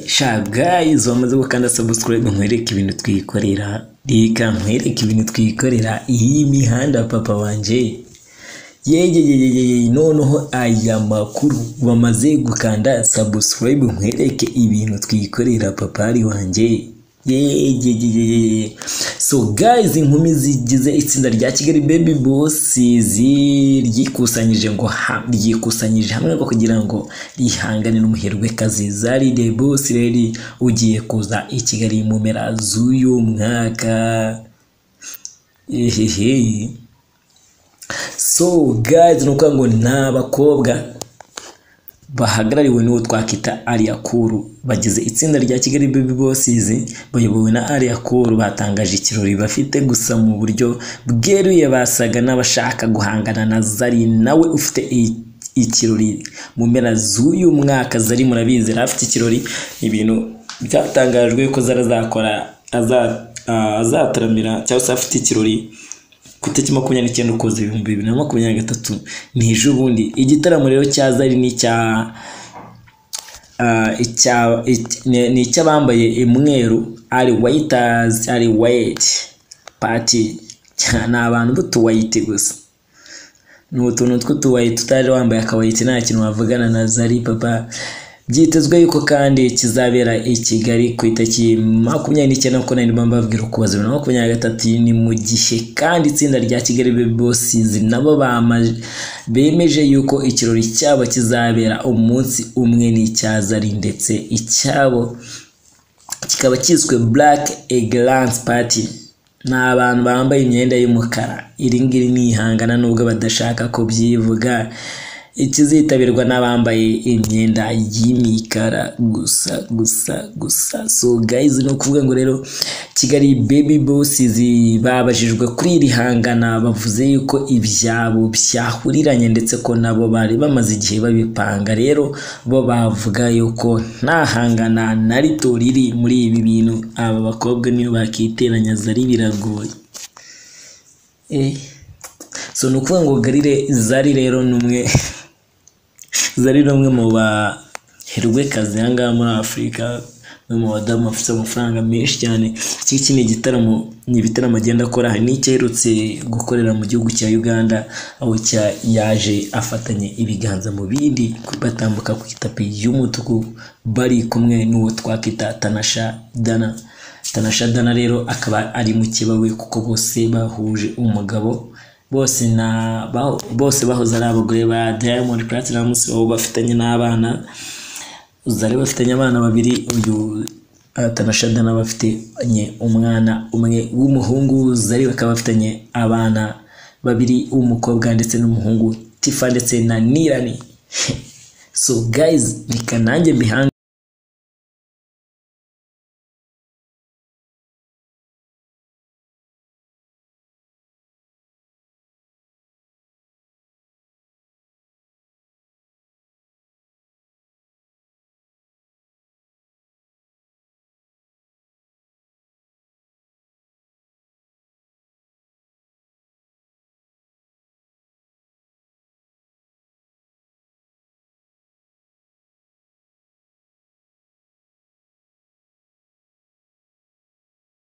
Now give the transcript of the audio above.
shagayi zomaze gukanda sabusikarayibu nkwereke ibintu twikorera reka nkwereke ibintu twikorera iyi mihanda papa wanjye yegeyeyeye noneho aya makuru bamaze gukanda sabusikarayibu nkwereke ibintu twikorera papari wanjye yegeyeyeye so guys inkumi zigize itsinda rya kigali baby bosses ryikusanyije ngo ha- ryikusanyije hamwe ngo kugira ngo rihangane n'umuherwe kazi zari the boss rero ugiye kuza i kigali mu mpera z'uyu mwaka ehehe so guys ni ukuvuga ngo ni abakobwa bahagarariwe n'uwo twakita Alia Cool bagize itsinda rya Kigali Baby Bosses bayobowe na Alia Cool batangaje ikirori bafite gusa mu buryo bweruye basaga n'abashaka guhangana na Zari nawe ufite i- ikirori mu mpera z'uyu mwaka Zari murabizi yari afite ikirori ibintu byatangajwe ko Zari azakora aza- ah, azataramira cyangwa se afite ikirori ku itariki makumyabiri n'icyenda ukuboza ibihumbi bibiri na makumyabiri na gatatu ni ejo bundi igitaramo rero cya zari ni icya ah, icya- ic- ni ni icy'abambaye umweru ari wayitazi ari wayiti pati ni abantu b'utuwayiti gusa ni utuntu tw'utuwayi tutaje wambaye akawayiti nta kintu wavugana na zari papa byitezwe yuko kandi kizabera i kigali ku itariki makumyabiri n'icyenda kuko nari ndimo mbabwira ukuboza bibiri na makumyabiri na gatatu ni mu gihe kandi itsinda rya kigali baby bosses nabo bama- bemeje yuko ikirori cyabo kizabera umunsi umwe n'icya zari ndetse icyabo kikaba cyiswe black eglance party ni abantu bambaye imyenda y'umukara iri ngiri ni ihangana nubwo badashaka kubyivuga ikizitabirwa n'abambaye imyenda y'imikara gusa gusa gusa so guys ni ukuvuga ngo rero kigali baby bosses babajijwe kuri iri hangana bavuze yuko ibyabo byahuriranye ndetse ko nabo bari bamaze igihe babipanga rero bo bavuga yuko nta hangana na rito riri muri ibi bintu aba bakobwa niyo bakiteranya zari biragoye Eh. so ni ukuvuga ngo garire zari rero ni umwe zari ni umwe mu baherwekazi aha ngaha muri afurika umwe mu badamu bafite amafaranga menshi cyane iki ngiki ni igitaramo ni ibitaramo agenda akora hari n'icyaherutse gukorera mu gihugu cya uganda aho cya yaje afatanye ibiganza mu bindi batambuka ku itapi y'umutuku bari kumwe n'uwo twakita tanasha dana tanasha dana rero akaba ari mukeba we kuko bose bahuje umugabo bose na baho- bose bahoze ari abagore ba diamond platnumz aho bafitanye n'abana zari bafitanye abana babiri uyu uh, tanashada nawe afitanye umwana umwe w'umuhungu zari bakaba bafitanye abana babiri w'umukobwa ndetse n'umuhungu tifa ndetse na nirani so guys reka nanjye mbihanga